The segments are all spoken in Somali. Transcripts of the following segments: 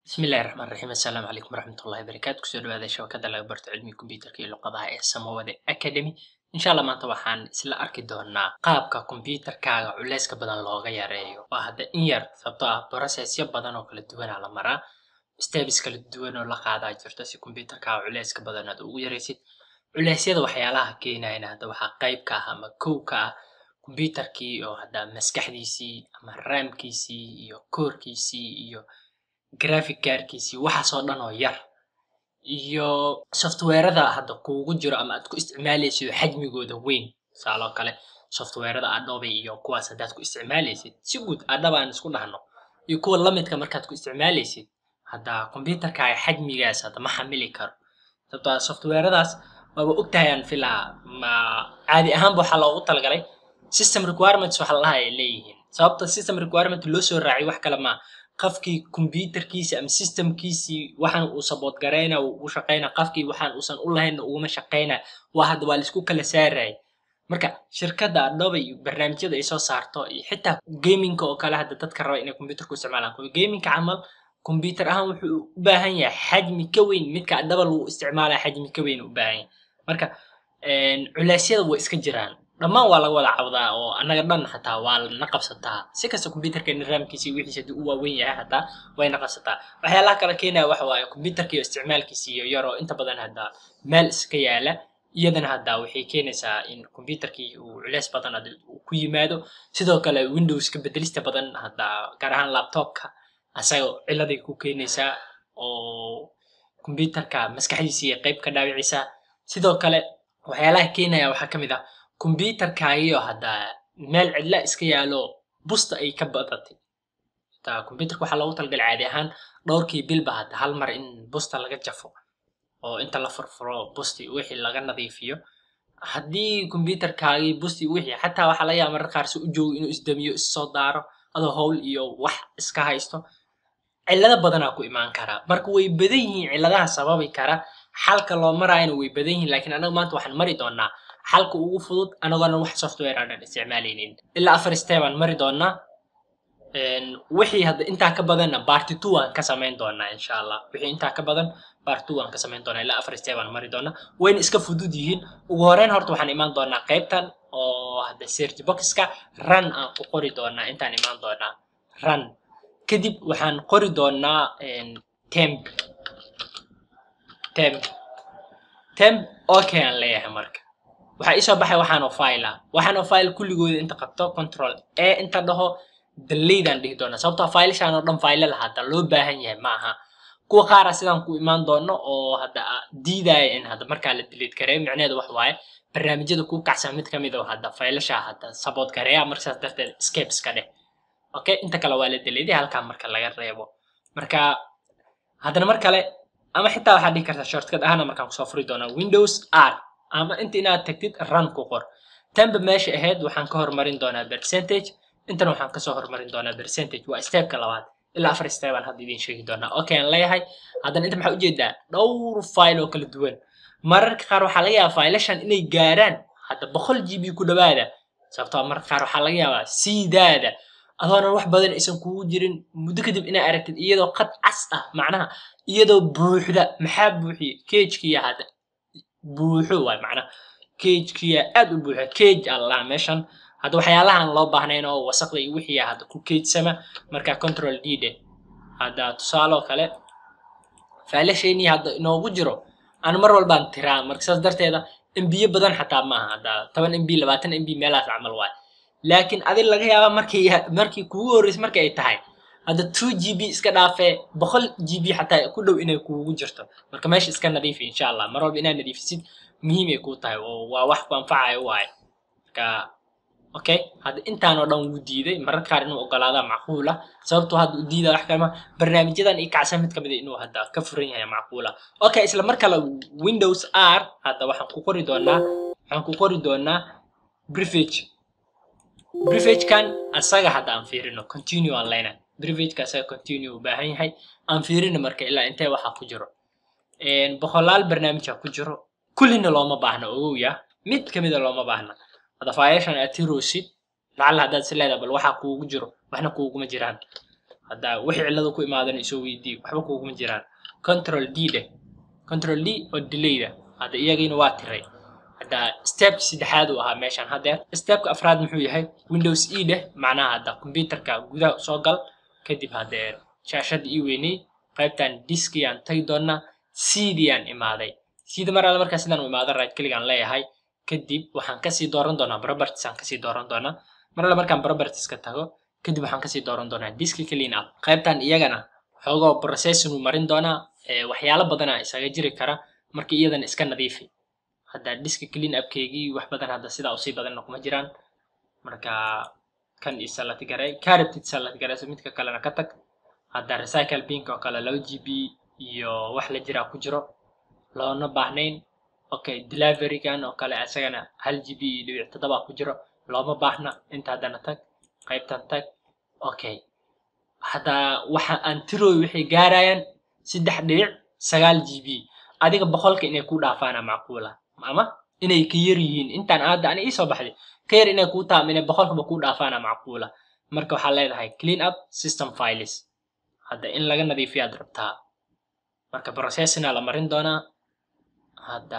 bismillahi raxmaan raxiim assalaamu calaykum waraxmatullahi wabarakaatu kusoo dhawaada shabakada laga barto cilmiga kombiyuutarka iyo luqadaha ee samawade academy insha allah maanta waxaan isla arki doonaa qaabka kombiyuutarkaaga culeyska badan looga yareeyo waa hadda in yar sababtoo ah processyo badan oo kala duwanaa la maraa steps kala duwan oo la qaadaa jirto si kombiyuutarkaaga culeyska badan aad ugu yaraysid culeysyada waxyaalaha keenayana hadda waxaa qayb ka ah ama kow ka ah kombiyuutarkii oo hadda maskaxdiisii ama raamkiisii iyo koorkiisii iyo graphic kaarkiisii waxaasoo dhan oo yar iyo softwarada hadda kuugu jiro ama aad ku isticmaalaysid xajmigooda weyn tusaaloo kale softwarada adobe iyo kuwaas haddaad ku isticmaalaysid si guud adhaba aan isku dhahno iyo kuwa lamidka markaad ku isticmaalaysid hadda kombiyuutarkaaga xajmigaas hadda ma xamili karo sababtoo ah softwaradaas waaba ogtahay aan filaa ma caadi ahaanba waxaa loogu talagalay system requirements waxa lalaha ay leeyihiin sababta system requirement loo soo raacay wax kale maa qafkii kombiyuutarkiisa ama systemkiisii waxaan uu sabood garayna u shaqayna qafkii waxaan uusan u lahaynna uguma shaqayna waa hadda waa laisku kala saarayay marka shirkadda adobe iyo barnaamijyada ay soo saarto iyo xitaa gaminga oo kale hadda dadka raba inay kombiyuutarku isticmaalaan gaminga camal kombiyuutar ahaan wuxuu u baahan yahay xajmi ka weyn midka adaba lagu isticmaalaya xajmi ka weyn u baahan yahay marka culeysyada way iska jiraan dhammaan waa laga wada cawdaa oo annaga dhan xataa waa lana qabsataa si kasta kombiyuutarkeena raamkiisi wixiisa haddii u waaweyn yahay xataa wayna qabsataa waxyaalaha kale keenaya waxa waaye kombiyuutarka iyo isticmaalkiisi iyo yar oo inta badan hadda meel iska yaala iyadana hadda waxay keenaysaa in kombiyuutarkii uu culeys badan hadda uu ku yimaado sidoo kale windowska bedelista badan hadda gaar ahaan laptopka asaga ciladay ku keenaysaa oo kombiyuutarka maskaxdiisii qayb ka dhaawicisaa sidoo kale waxyaalaha keenaya waxaa ka mid ah kombiyuutarkaagiyo hadda meel cidla iska yaalo busta ay ka badatay hataa kombiyuutarka waxaa loogu talagalay caadi ahaan dhowrkii bilba hadda hal mar in busta laga jafo oo inta la furfuro busti wixii laga nadiifiyo haddii kombiyuutarkaagii busti wixii xataa waxaa laga yaaba mararka qaar si u joogo inuu isdamiyo issoo daaro adoo howl iyo wax iska haysto cillado badanaa ku imaan karaa marka way badan yihiin cilladaha sababi kara xalka loo maraayana way badan yihiin laakiin anaga maanta waxaan mari doonaa xalka ugu fudud anagoona wax software aan isticmaalaynin ilaa afar step aan mari doonaa wixii hadda intaa ka badanna barty two aan ka samayn doonaa insha allah wixii intaa ka badan barty two aan ka samayn doonaa ilaa afar step aan mari doonaa wayna iska fudud yihiin ugu horeyn horta waxaan imaan doonaa qaybtan oo hadda search boxka run aan ku qori doonaa intaan imaan doonaa run kadib waxaan qori doonaa temp temp temp okay aan leeyahay marka waxaa iisoo baxay waxaanoo file ah waxaanoo file kulligooda inta qabto control e inta dhaho dalaydaan dhihi doonaa sababtoo filashaan oo dhan file la hadda loo baahan yahay ma aha kuwa qaara sidaan ku imaan doono oo hadda diidaya in hadda markaa la delete gareeyo micneheedu wax waaye barnaamijyada ku kacsan mid kamid oo hadda filashaa hadda sabood gareeya markaas darteed escapes ka dheh okay inta kale waa la deleeday halkaa marka laga reebo marka haddana mar kale ama xitaa waxaad dhihi kartaa shortcut ahana markaan kusoo furi doonaa windows r ama inta inaad tagtid run ku qor tanba meesha ahayd waxaan ka hormarin doonaa percentage intana waxaan kasoo hormarin doonaa percentage waa stepka labaad ilaa afar step aan hadda idiin sheegi doonaa okay aan leeyahay haddana inta maxaa ujeedaa dhowr file oo kala duwan mararka qaar waxaa laga yaabaa filashan inay gaaraan hadda boqol g b ku dhawaada sababtoo mararka qaar waxaa laga yaabaa siidaada adoonan wax badan aysan kugu jirin muddo kadib inaa aragtid iyadoo qad cas ah macnaha iyadoo buuxda maxaa buuxiye kejkiya hadda buuxo waay macnaha kejkiya aad u buuxa kej allah meeshan hadda waxyaalahan loo baahnayn oo wasaqda iyo wixii hadda ku kejsama marka control d de hadda tusaaloo kale faalasheenii hadda inoogu jiro aan mar walbaan tiraa marka saas darteeda mbiyo badan xataa maaha hadda toban mb labaatan mb meelahaas camal waay laakiin adi laga yaaba markii markii kugu horreysay marka ay tahay hadda two g b iska dhaafee boqol g b xataa ku dhow inay kuugu jirto marka meesha iska nadiifi insha allah mar walba inaad nadiifisid muhiim ay kuu tahay oo waa wax ku anfacayo waaye marka okay hadda intaanoo dhan wuu diiday mararka qaar inuu ogolaadaa macquula sababtoo hadda u diida wax kalema barnaamijyadan ii kacsan mid kamid a inuu hadda ka furan yahay macquula okay isla mar kale windows r hadda waxaan ku qori doonaa waxaan ku qori doonaa privage privagekan asaga hadda aan fiirino continue aan leynahay privageka asaga continue u baahan yahay aan fiirino marka ilaa intee waxaa ku jiro boqolaal barnaamija ku jiro kullina looma baahna ogowya mid kamida looma baahna hadda faayashan aad tirosid lacalla haddaad is leedahay bal waxaa kuugu jiro waxna kuuguma jiraan hadda wixii cillada ku imaadana isoo weydii waxba kuguma jiraan control d dheh control d oo delayda hadda iyagiina waa tiray hadda stepka saddexaad uu ahaa meeshan haddeer stepka afraad muxuu yahay windows e dheh macnaha hadda computerka gudaha soo gal kadib haddeer shaashadda ii weynay qaybtan diskiyaan tagi doonaa cdiyaan imaaday cd mar alle markaa sidaan u imaado right kligaan leeyahay kadib waxaan kasii dooran doonaa properties aan kasii dooran doonaa mar alle markaan propertieska tago kadib waxaan kasii dooran doonaa disk clean up qaybtan iyagana xoogoo processing uu marin doonaa waxyaalo badana isaga jiri kara marka iyadana iska nadiifi hadda disk clean upkeygii wax badan hadda sidaa usii badanna kuma jiraan marka kan isalad garay carotid salad garayso midka kalena ka tag hadda recycle bink oo kale laba g b iyo wax la jiraa ku jiro loona baahnayn okay deliverygan oo kale isagana hal g b iyo dhibic toddoba ku jiro looma baahna inta haddana tag qaybtan tag okay hadda waxa aan tirooy waxay gaarayaan saddex dhibic sagaal g b adiga boqolka inay ku dhaafaana macquula ama inay ka yar yihiin intaan aadda ani iisoo baxday ka yar inay kuu taam inay boqolkaba ku dhaafaana macquula marka waxaa leedahay clean up system files hadda in laga nadiifiyaad rabtaa marka processina la marin doonaa hadda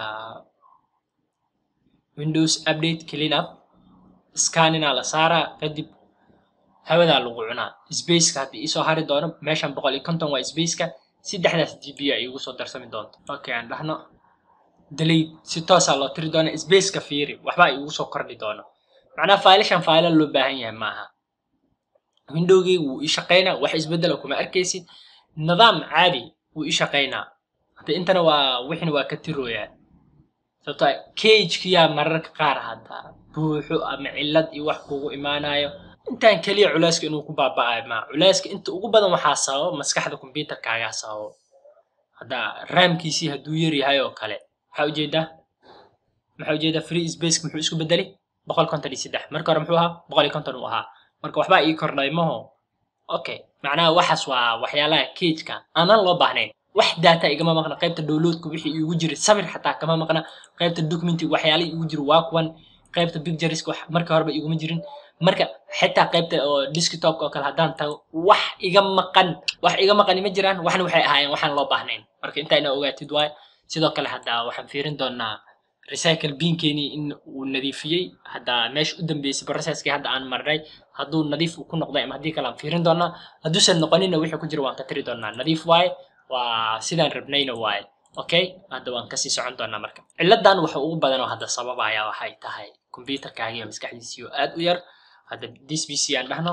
windows update clean up scanina la saaraa kadib hawadaa lagu cunaa spaceka haddii iisoo hari doono meeshan boqol iyo konton waa spaceka saddexdaas g b a iigu soo darsami doonto okay aan dhahno delate si toosaa loo tiri doona spaceka fiiri waxbaa iigu soo kordhi doono macnaha failashan faila loo baahan yahay maaha windowgii wuu ii shaqaynaa wax isbedela kuma arkaysid nidaam caadi wuu ii shaqaynaa hadda intana waa wixina waa ka tirooyaa sababto cagkiyaa mararka qaar hadda buuxo ama cillad iyo wax kugu imaanayo intaan keliya culeyska inuu ku baaba'ayo maa culeyska inta ugu badan waxaa sababo maskaxda computerkaagaa sababo hadda raamkiisii hadduu yar yahay oo kale maxaa ujeedaa maxaa ujeedaa free spaceka muxuu isku bedelay boqol konton iyo saddex marka hore muxuu ahaa boqol iyo konton uu ahaa marka waxbaa ii kordhay maho okay macnaha waxaas waa waxyaalaha cageka aanan loo baahnayn wax data igama maqna qaybta downloadka wixii iigu jiray samir xataa kama maqna qaybta documenti waxyaalihii iigu jira waa kuwan qaybta pictureska wax marka horeba iguma jirin marka xitaa qaybta oo desktopka oo kale haddaan tago wax iga maqan wax iga maqani ma jiraan waxna waxay ahaayeen waxaan loo baahnayn marka intaa inaa ogaatid waayo sidoo kale hadda waxaan fiirin doonaa recycle binkeenii in uu nadiifiyey hadda meesha u dambeysay processkii hadda aan marnay hadduu nadiif ku noqday ama haddii kale aan fiirin doonaa hadduusan noqoninna wixii ku jira waan ka tiri doonaa nadiif waaye waa sidaan rabnayna waaye okay hadda waan kasii socon doonaa marka ciladan waxa ugu badan oo hadda sababaya waxay tahay computerkaagiyo maskaxdiisii oo aad u yar hadda dsbc aan dhahno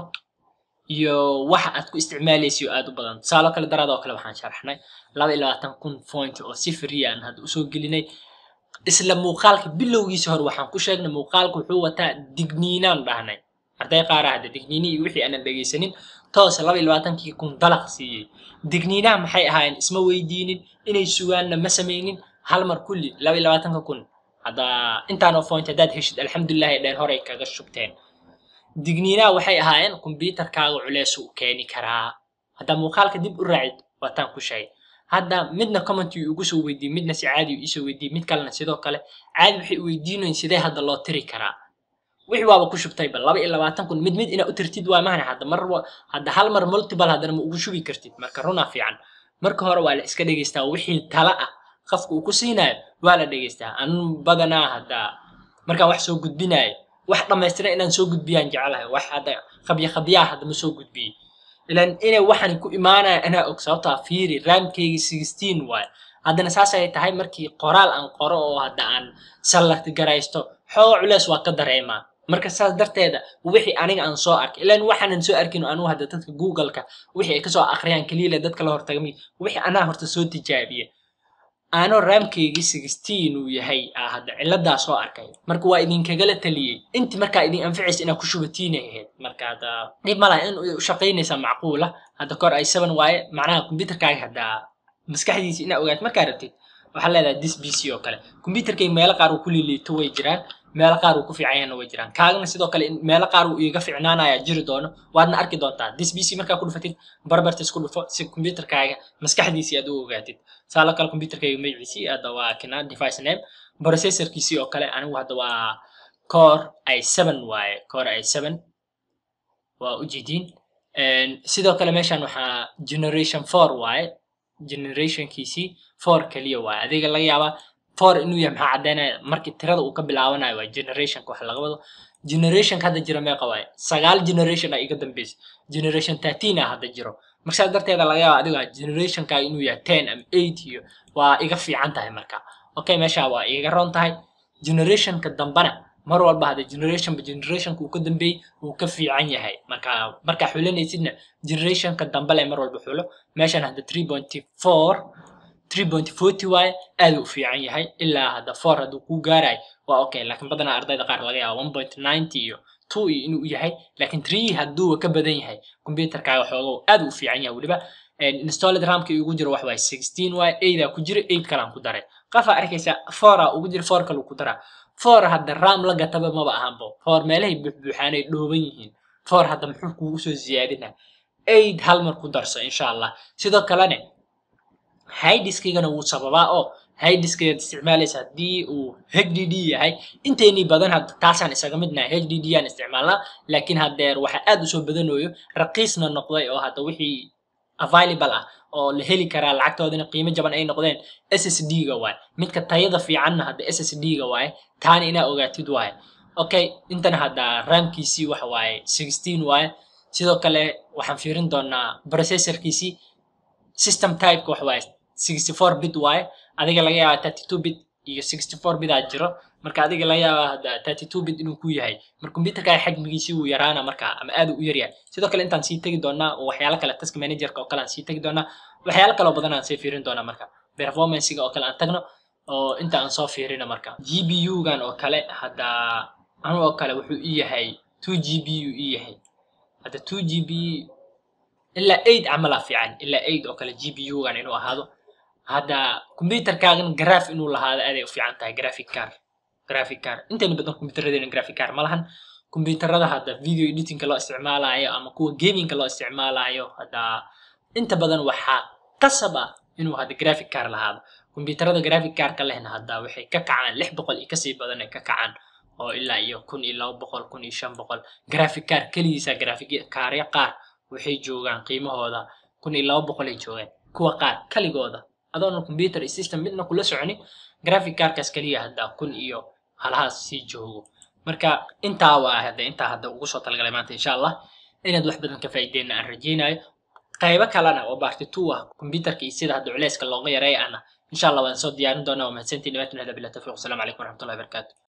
iyo waxa aad ku isticmaalaysiyo aad u badan tusaalo kale daraad oo kale waxaan sharaxnay laba iyo labaatan kun point oo si free aan hadda usoo gelinay isla muuqaalka bilowgiisa hore waxaan ku sheegnay muuqaalka wuxuu wataa digniinaan dhahnay arday qaara hadda digniini iyo wixii aanan dhegaysanin toos laba iyo labaatankii kun dalaq siiyey digniinaha maxay ahaayeen isma weydiinin inay sugaanna ma samaynin hal mar kulli laba iyo labaatanka kun hadda intaan oo point haddaad heshid alxamdulillahi dheen horey kaga shubteen digniinaha waxay ahaayeen kombyuutarkaaga culeys u keeni karaa hadda muuqaalka dib u raacid waataan ku sheegay hadda midna commenti ugu soo weydiiyey midna si caadi isoo weydiiyey mid kalena sidoo kale caadi waxay weydiinayin sidee hadda loo tiri karaa wixii waaba ku shubtayba laba iyo labaatan kun mid mid inaa u tirtid waa mahana hadda mar hadda hal mar multiple haddana ma ugu shubi kartid marka runaa fiican marka hore waa la iska dhegaystaa wixii tala ah qofka uu ku siinayo waa la dhegaystaa anu badanaa hadda markaan wax soo gudbinayo wax dhammaystiran inaan soo gudbiyaan jecelahay wax hadda qabya qabyaa hadda ma soo gudbiyey ilan inay waxan ku imaanaya anaa og sababtaa fiiri raamkayga sixteen waayo haddana saasay tahay markii qoraal aan qoro oo hadda aan sallagti garaysto xooga culeys waa ka dareemaa marka saas darteeda wixii aniga aan soo arkay ilan waxaanan soo arkin anugu hadda dadka googleka wixii ay kasoo akhriyaan keliya dadka la hortagmi wixii anaa horta soo tijaabiye aanoo raamkaygi sixteen uu yahay aa hadda ciladaa soo arkay marka waa idinkagala taliyey inti markaa idin anficaysa inaad ku shubatiinay ahayd marka hadda dhib malaha in u shaqaynaysaa macquula hadda kor ay seven waaye macnaha computerkaaga hadda maskaxdiisa inaa ogaat markaa rabtid waxaa leedahay dis b c oo kale computerkay meelo qaar uu ku liliito way jiraan meelo qaar uu ku fiican yahana way jiraan kaagana sidoo kale meelo qaar uu iiga ficnaanaya jiri doono waadna arki doontaa dis b c markaa ku dhufatid barbartis ku dhufo si computerkaaga maskaxdiisii aad u ogaatid saalo kale computerkayga magaciisii hadda waa kina device name processorkiisii oo kale anigu hadda waa core i seven waaye core i seven waa ujeediin sidoo kale meeshan waxaa generation four waaye generationkiisii four keliya waaye adiga laga yaabaa four inuu yahay maxaa caddaynaya markii tirada uu ka bilaabanayo waa generationka wax laga wado generationka hadda jira meeqa waaye sagaal generation a iga dambeysay generation thirteen a hadda jiro marka saas darteeda laga yaaba adiga generationka inuu yahay ten ama eight iyo waa iga fiican tahay marka okay meesha waa iga ron tahay generationka dambana mar walba hadda generationba generationka uu ka dambeeyey uu ka fiican yahay marka markaa xulanaysidna generationka dambe le mar walba xulo meeshan hadda three pointy four three point forty waaye aad u fiican yahay ilaa hadda four hadduu kuu gaarayo waa okay laakiin badanaa ardayda qaar laga yaaba one point ninety iyo two iyo inuu yahay laakiin three hadduuba ka badan yahay computerkaaga xoogow aad u fiican yahay weliba installed ramka ugu jiro wax waaye sixteen waaye eightaa ku jira eight kalaan ku daray qafaa arkaysa foura ugu jira four kaluu ku daraa four hadda ram la gataba maba ahanbo four meelahay buuxbuuxaanay dhooban yihiin four hadda muxuu kugu soo ziyaadina eight hal mar ku darso insha allah sidoo kalene hidiskigana wuu sababaa oo hidiskigaad isticmaalaysa haddii uu hdd yahay inteynii badan hadda taasaan isaga midnahay hdd yaan isticmaalnaa laakiin haddeer waxaa aad usoo badanayo raqiisna noqday oo hadda wixii available ah oo la heli karaa lacagtoodana qiimo jaban ay noqdeen ssd ga waaye midka tayada fiicanna hadda ssd ga waaye taana inaa ogaatid waaye okay intana hadda ramkiisii waxa waaye sixteen waaye sidoo kale waxaan fiirin doonaa processorkiisii system typeka waxa waaye sixty four bit waaye adiga laga yaaba thirty two bit iyo sixty four bit aa jiro marka adiga laga yaaba hadda thirty two bit inuu ku yahay mar computerka xajmigiisii wuu yaraana marka ama aad u yaryahay sidoo kale intaan sii tegi doonaa oo waxyaalo kale task managerka oo kale aan sii tegi doonaa waxyaalo kale oo badan aan sii fiirin doonaa marka performancega oo kale aan tagno oo inta aan soo fiirino marka g b u gan oo kale hadda anu oo kale wuxuu i yahay two g b u i yahay hadda two g b ilaa eight camalaa fiican ilaa eight oo kale g b u gan inuu ahaado hadda computerkaagan graph inuu lahaado aaday u fiican tahay graphic car graphic car intayna badan computerradeena graphic car ma lahan computerada hadda video editingka loo isticmaalayo ama kuwa gamingka loo isticmaalayo hadda inta badan waxaa qasab ah inuu hadda graphic car lahaado computerada graphic carka lehna hadda waxay ka kacaan lix boqol iyo kasii badan ay ka kacaan oo ilaa iyo kun iyo laba boqol kun iyo shan boqol graphic car keligiisa graphic carya qaar waxay joogaan qiimahooda kun iyo laba boqol ay joogaan kuwa qaar kaligooda adoona computer iyo system midna kula soconin graphic carkaas keliya hadda kun iyo halahaas sii joogo marka intaa waa hadda intaa hadda ugu soo talagalay maanta insha allah inaad wax badan ka faa'iideenna aan rajaynayo qaybo kalena oo barti two ah computerka iyo sida hadda culeyska looga yareeya ana insha allah waan soo diyaarin doonaa waa mahadsantiin dhawaatun hada bila tawfiiq wasalaamu calaykum waraxmatullahi wabarakaatu